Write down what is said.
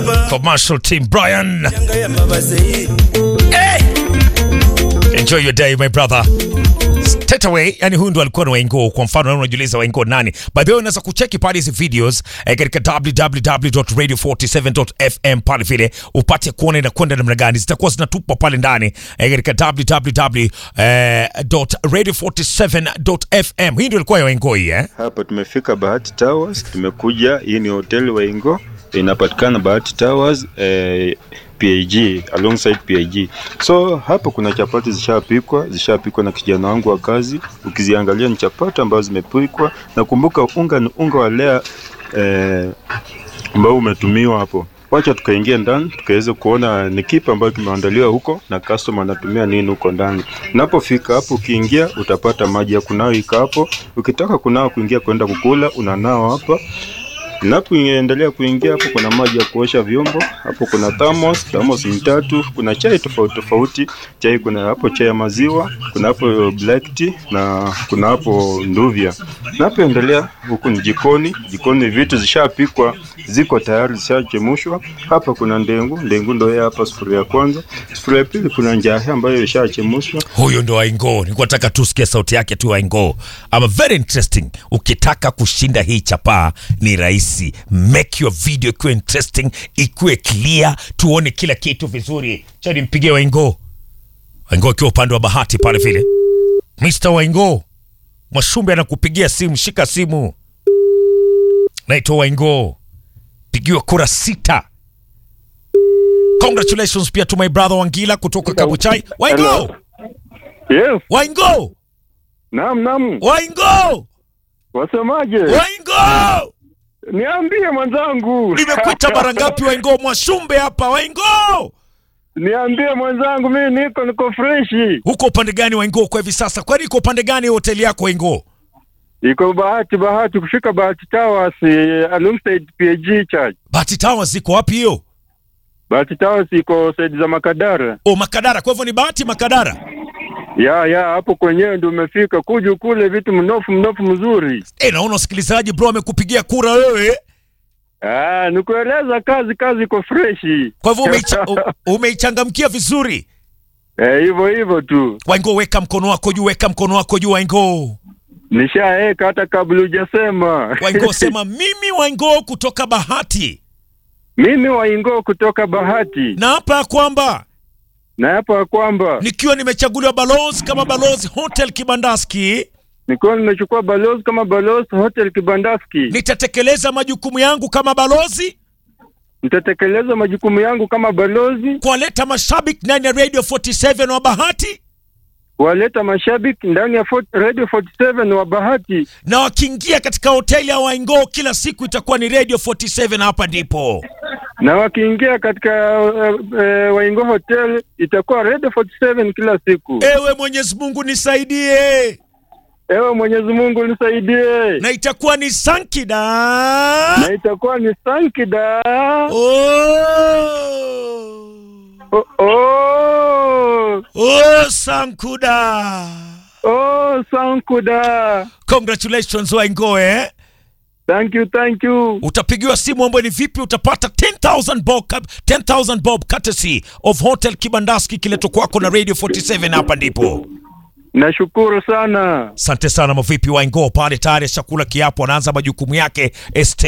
Commercial team Brian. Hey! Enjoy your day my brother. Straight away, yani huyu ndo alikuwa ni Waingo. Kwa mfano, unajiuliza Waingo nani? By the way, unaweza kucheki pale hizi videos eh, katika www.radio47.fm pale vile upate kuona inakwenda namna gani, zitakuwa zinatupwa pale ndani eh, katika www.radio47.fm. Hii ndio ilikuwa ya Waingo hii eh? Hapa tumefika Bahati Towers, tumekuja. Hii ni hoteli Waingo, inapatikana Bahati Towers eh, PAG alongside PAG. So hapa kuna chapati zishapikwa, zishapikwa na kijana wangu wa kazi. Ukiziangalia ni chapati ambazo zimepikwa, na kumbuka unga ni unga wa lea eh, ambao umetumiwa hapo. Wacha tukaingia ndani tukaweze kuona ni kipi ambacho kimeandaliwa huko na customer anatumia nini huko ndani. Unapofika hapo, ukiingia utapata maji ya kunawa iko hapo. Ukitaka kunawa kuingia kwenda kukula, unanawa hapa. Unapoendelea kuingia hapo, kuna maji ya kuosha vyombo hapo, kuna thermos, thermos ni tatu. Kuna chai tofauti tofauti, chai kuna hapo chai ya maziwa, kuna hapo black tea na kuna hapo nduvya. Unapoendelea huku ni jikoni, jikoni vitu zishapikwa, ziko tayari, zishachemshwa. Hapa kuna ndengu, ndengu ndio hii hapa, sufuria ya kwanza. Sufuria ya pili kuna njahi ambayo ishachemshwa. Huyo ndo Waingo. Nilikuwa nataka tu sikia sauti yake tu Waingo. Ama very interesting. Ukitaka kushinda hii chapaa ni rahisi. Make your video ikuwe interesting, ikuwe clear, tuone kila kitu vizuri. Cha nimpigie Waingo. Waingo akiwa upande wa bahati pale vile. Mr. Waingo. Mwashumbe anakupigia simu, shika simu. Naitwa Waingo. Pigiwa kura sita. Congratulations pia to my brother Wangila kutoka Kabuchai. Waingo! Hello. Yes, Waingo! naam naam. Waingo! Wasemaje? Waingo! Niambie mwenzangu. Nimekuita mara ngapi Waingo? Mwashumbe hapa Waingo! Niambie mwenzangu, mimi niko niko freshi. Huko upande gani Waingo kwa hivi sasa? Kwani iko upande gani hoteli yako Waingo? Iko bahati bahati kufika Bahati Towers eh, alongside PAG Church. Bahati Towers iko wapi hiyo? Bahati Towers iko side za Makadara. O Makadara. Kwa hivyo ni Bahati Makadara. Ya ya hapo kwenyewe ndio umefika. Kuja kule vitu mnofu mnofu mzuri. Eh, naona wasikilizaji bro amekupigia kura wewe. Ah, nikueleza kazi kazi iko freshi. Kwa hivyo umeicha, u- umeichangamkia vizuri. Eh, hivyo hivyo tu. Waingo, weka mkono wako juu, weka mkono wako juu Waingo. Nishaeka hata kabla hujasema. Waingo sema mimi Waingo kutoka Bahati. Mimi Waingo kutoka Bahati. Na hapa ya kwamba Na hapa ya kwamba nikiwa nimechaguliwa balozi kama balozi Hotel Kibandaski, nikiwa nimechukua balozi kama balozi hotel Kibandaski, nitatekeleza majukumu yangu kama balozi nitatekeleza majukumu yangu kama balozi, kuwaleta mashabiki ndani ya Radio 47 wa Bahati, kuwaleta mashabiki ndani ya Fort- Radio 47 wa Bahati, na wakiingia katika hoteli ya Waingo kila siku itakuwa ni Radio 47. Hapa ndipo na wakiingia katika uh, uh, Waingo Hotel itakuwa Radio 47 kila siku. ewe Mwenyezi Mungu nisaidie, Ewe Mwenyezi Mungu nisaidie, na itakuwa ni Sankida na itakuwa ni Sankida. oh. Oh, oh, Oh, Sankuda. oh, Sankuda. Congratulations Waingo eh? Thank you, thank you. utapigiwa simu ambayo ni vipi utapata 10000 bob 10000 bob courtesy of hotel kibandaski kileto kwako na radio 47 hapa ndipo Nashukuru sana. asante sana mavipi waingo pale tayari chakula kiapo anaanza majukumu yake este